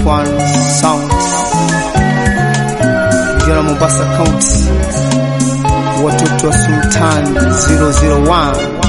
F1 Sound Mjora Mombasa County, watoto wa Sultan 001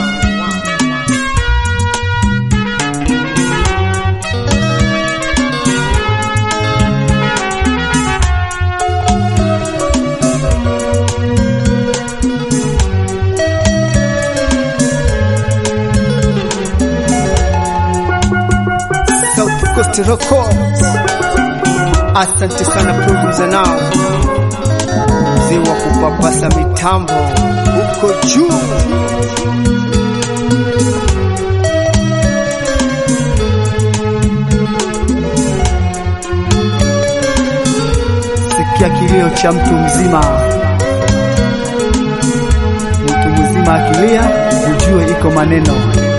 South Coast Records. Asante sana producer nao mzee wa kupapasa mitambo huko juu. Sikia kilio cha mtu mzima, mtu mzima akilia, ujue iko maneno.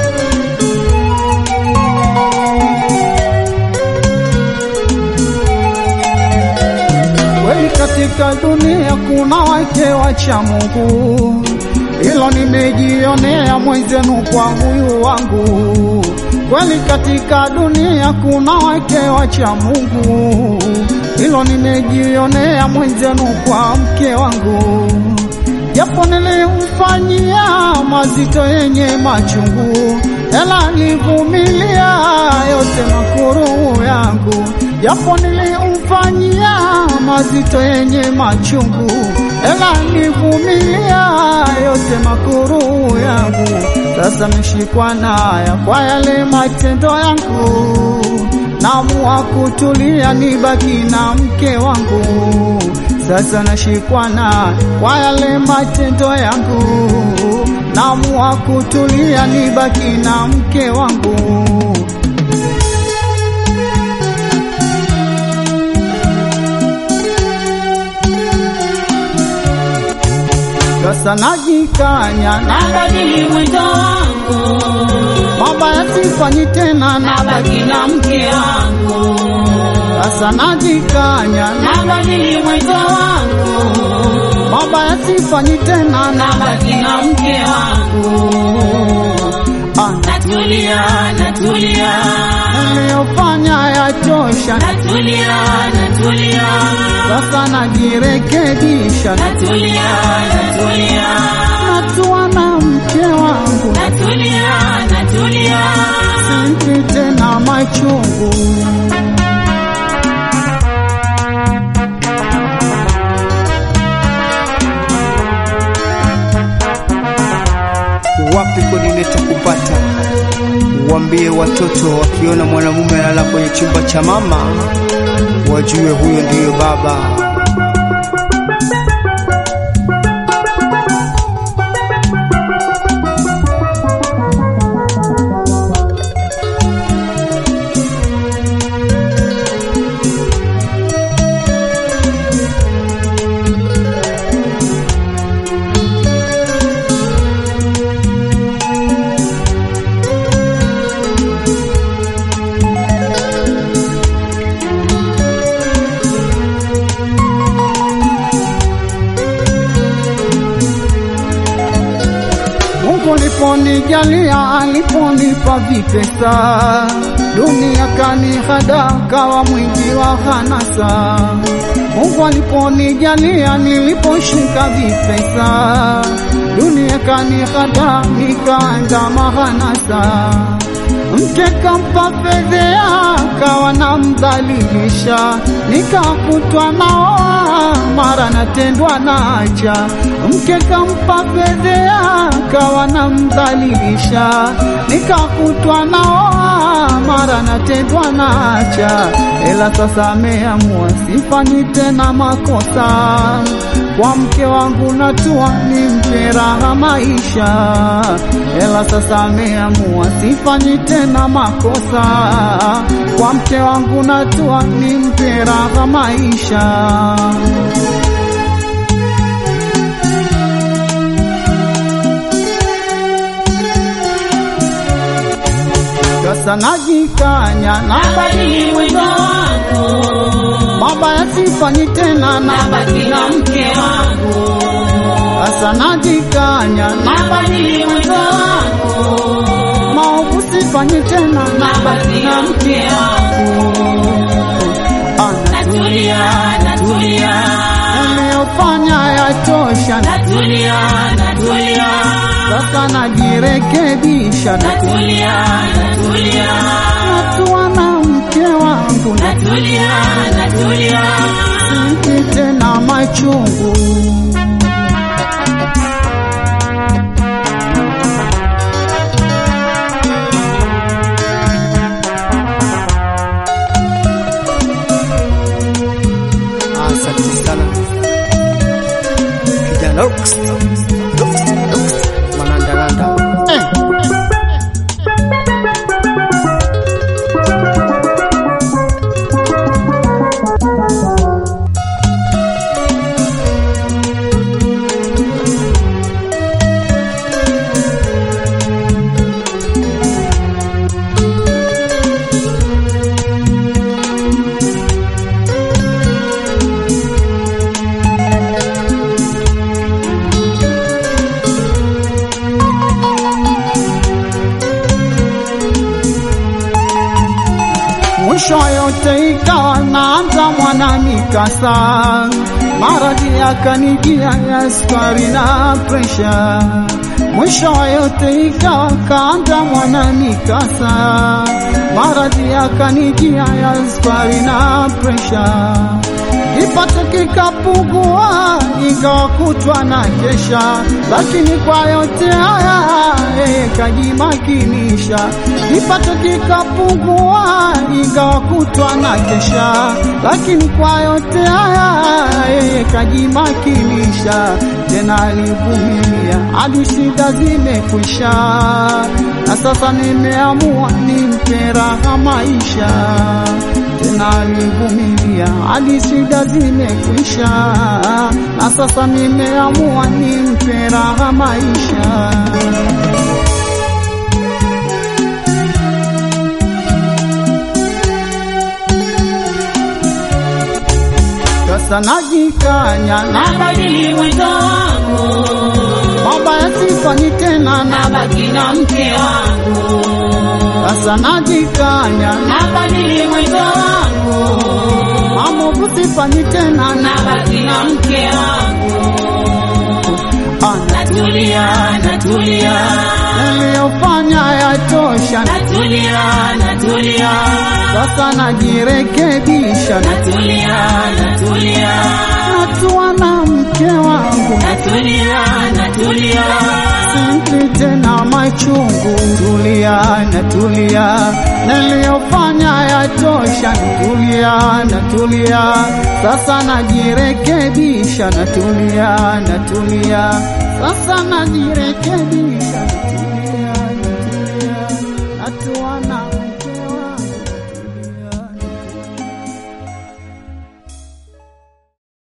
Kweli katika dunia kuna wake wacha Mungu, hilo nimejionea mwenzenu kwa huyu wangu. Kweli katika dunia kuna wake wacha Mungu, hilo nimejionea mwenzenu kwa mke wangu. Japo nilimfanyia mazito yenye machungu, ela nivumilia yote makuru yangu. Japo nilimfanyia mazito yenye machungu, ela nivumilia yote makuru yangu. Sasa meshikwa naya kwa yale matendo yangu, naamua kutulia nibaki na mke wangu. Sasa nashikwa na kwa yale matendo yangu, naamua kutulia nibaki na mke wangu. Sasa najikanya na Nabadili mwendo wangu, mabaya sifanyi tena, na nabaki na mke wangu. sasa najikanya na Nabadili mwendo wangu, mabaya sifanyi tena, na nabaki na mke wangu. ah, Natulia, natulia, niliyofanya yatosha, natulia, natulia, sasa najirekebisha, natulia, natulia, natua na mke wangu, natulia, natulia. simpi tena machungu. wapi kodineta kupata? Waambie watoto wakiona mwanamume analala kwenye chumba cha mama, wajue huyo ndiyo baba. Mungu aliponijalia, aliponipa vipesa, dunia kanihada, kawa mwingi wa hanasa. Mungu aliponijalia, niliposhika vipesa, dunia kanihada, nikaanza mahanasa. Mke kampa fedhea, kawa namdhalilisha, nikakutwa naoa, mara natendwa nacha. Mke kampa fedhea, kawa namdhalilisha, nikakutwa naoa, mara natendwa nacha. Ela sasa ameamua sifanyi tena makosa kwa mke wangu natua nimpe raha maisha, ela sasa ameamua sifanyi tena makosa. Kwa mke wangu natua nimpe raha maisha. Sasa najikanya na Nabadili mwendo wangu, mabaya sifanyi tena, na nabaki na mke wangu. sasa najikanya na Nabadili mwendo wangu, maovu sifanyi tena, na nabaki na mke wangu. natulia, natulia, sasa najirekebisha, natulia, natulia, natua na mke wangu, natulia, natulia, siki tena machungu. Asante sana kijana Lux, Lux, Lux, manandalanda eh. Mwisho yote ikawa naanza mwana mikasa, maradhi yakanijia ya sukari na presha. Mwisho yote ikawa kaanza mwana mikasa, maradhi yakanijia ya sukari na presha. Kipato kikapungua, ingawa kutwa na kesha, lakini kwa yote haya yeye kajimakinisha. Kipato kikapungua, ingawa kutwa na kesha, lakini kwa yote haya yeye kajimakinisha. Tena alivumilia hadi shida zimekwisha, na sasa nimeamua nimpe raha maisha tena alivumilia hadi shida zimekwisha, na sasa nimeamua nimpe raha maisha. Sasa najikanya na nabadili mwendo wangu, mambo yasifanyi tena, na nabaki na mke wangu, sasa najikanya na nabadili mwendo wangu, mambo kusifanyi tena, na nabaki na mke wangu, ana natulia, natulia, niliyofanya yatosha, natulia, natulia, sasa najirekebisha, natulia, natulia, natua na mke wangu, natulia, natulia, simpi tena machungu, tulia natulia, niliyofanya yatosha, tulia natulia, sasa najirekebisha, natulia natulia, sasa najirekebisha, natulia.